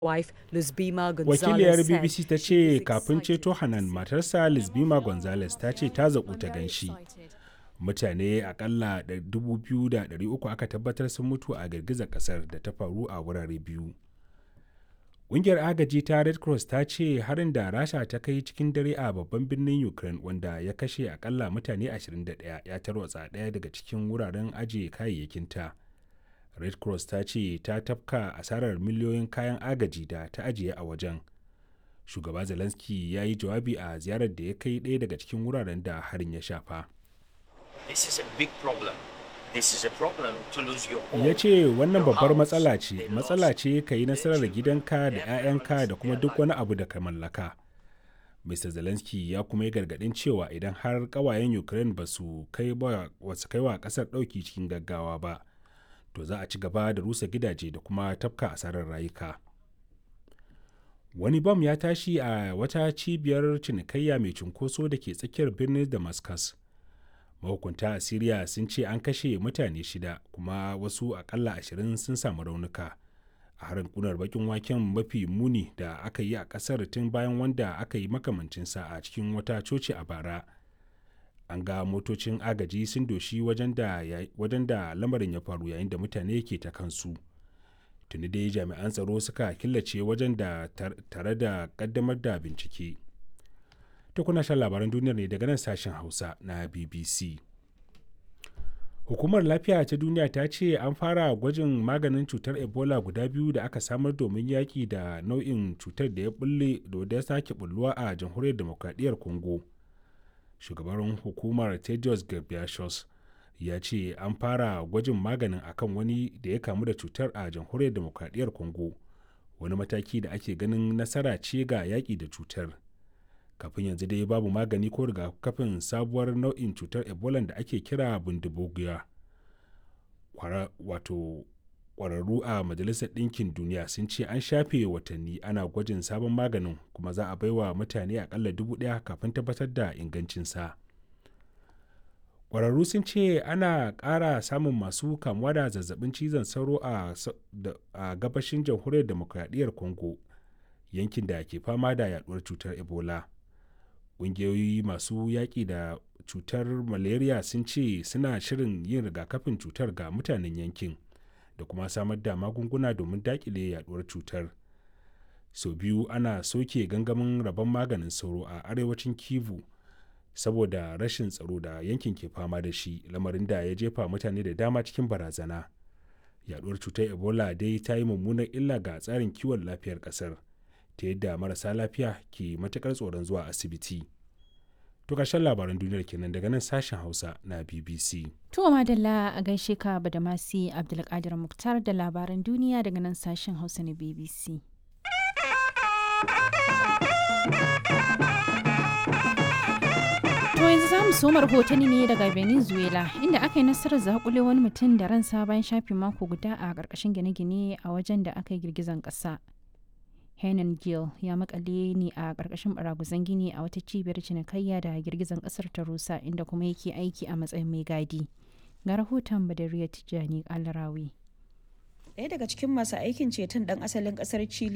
wife Luzbima wakiliyar Gonzalez said bbc ta she ce was kafin excited ceto to hanan see matarsa lisbima gonzales ta ce ta zaƙu ta I'm very ganshi excited. mutane akalla 2,300 aka tabbatar sun mutu a girgizar kasar da ta faru a wurare biyu ƙungiyar agaji ta red cross ta ce harin da rasha ta kai cikin dare a babban birnin ukraine wanda ya kashe akalla mutane 21 ya tarwatsa ɗaya daga cikin wuraren ajiye kayayyakinta red cross ta ce ta tafka asarar miliyoyin kayan agaji da ta ajiye a wajen shugaba zelensky ya yi jawabi a ziyarar da ya kai ɗaya daga cikin wuraren da harin ya shafa This is a big problem. This is a problem to lose your home. ya ce wannan your babbar house. matsala They ce lost matsala ce ka yi nasarar children, gidanka da their 'ya'yanka families, da kuma their duk life. wani abu da ka mallaka mr zelensky ya kuma yi gargadin cewa idan har kawayen ukraine ba su kai ba wasu kai wa kasar dauki cikin gaggawa ba to za a ci gaba da rusa gidaje da kuma tafka asarar rayuka wani bam ya tashi a wata cibiyar cinikayya mai cunkoso da ke tsakiyar birnin damascus mahukunta a syria sun ce an kashe mutane shida kuma wasu akalla ashirin sun samu raunuka a harin kunar bakin waken mafi muni da aka yi a kasar tun bayan wanda aka yi makamancinsa a cikin wata coci a bara an ga motocin agaji sun doshi wajen da ya- wajen da lamarin ya faru yayin da mutane ke ta kansu tuni dai jami'an tsaro suka killace wajen da tar- tare da kaddamar da bincike to kuna shan labaran duniyar ne daga nan sashen hausa na bbc hukumar lafiya ta duniya ta ce an fara gwajin maganin cutar ebola guda biyu da aka samar domin yaƙi da nau'in cutar da ya bulle da ya sake bulluwa a jamhuriyar demokradiyyar congo shugaban hukumar tedios ghebreyesus ya ce an fara gwajin maganin akan wani da ya kamu da cutar a jamhuriyar demokradiyyar congo wani mataki da ake ganin nasara ce ga yaƙi da cutar kafin yanzu dai babu magani ko rigakafin sabuwar nau'in cutar ebola da ake kira bundubugiya wato kwararru a majalisar ɗinkin duniya sun ce an shafe watanni ana gwajin sabon maganin kuma za a baiwa mutane akalla dubu ɗaya kafin tabbatar da ingancinsa kwararru sun ce ana ƙara samun masu kamuwa da zazzabin cizon sauro a, sa- da- a gabashin jamhuriyar demokradiyyar congo yankin da ke fama da yaduwar cutar ebola ƙungiyoyi masu yaƙi da cutar malaria sun ce suna shirin yin rigakafin cutar ga mutanen yankin da kuma samar da magunguna domin daƙile yaduwar cutar sau biyu ana soke gangamin rabon maganin sauro a arewacin kivu saboda rashin tsaro da yankin ke fama da shi lamarin da ya jefa mutane da dama cikin barazana yaduwar cutar ebola dai ta yi mummunar illa ga tsarin kiwon lafiyar kasar ta yadda marasa lafiya ke matukar tsoron zuwa asibiti to ƙarshen labaran duniyar kenan daga nan sashen hausa na bbc To madalla a gaishe ka Badamasi Abdulkadir Muktar da labaran duniya daga nan sashen Hausa na BBC. To yanzu za mu soma rahotanni ne daga Venezuela inda aka yi nasarar zakule wani mutum da ransa bayan shafe mako guda a ƙarƙashin gine-gine a wajen da aka yi girgizan ƙasa. Henan Gill ya makale ne a ƙarƙashin baraguzan gini a wata cibiyar cinikayya da girgizan ƙasar ta rusa inda kuma yake aiki a matsayin mai gadi. Ga rahoton Badariya Tijjani Alarawi. Ɗaya daga cikin masu aikin ceton ɗan asalin ƙasar Chile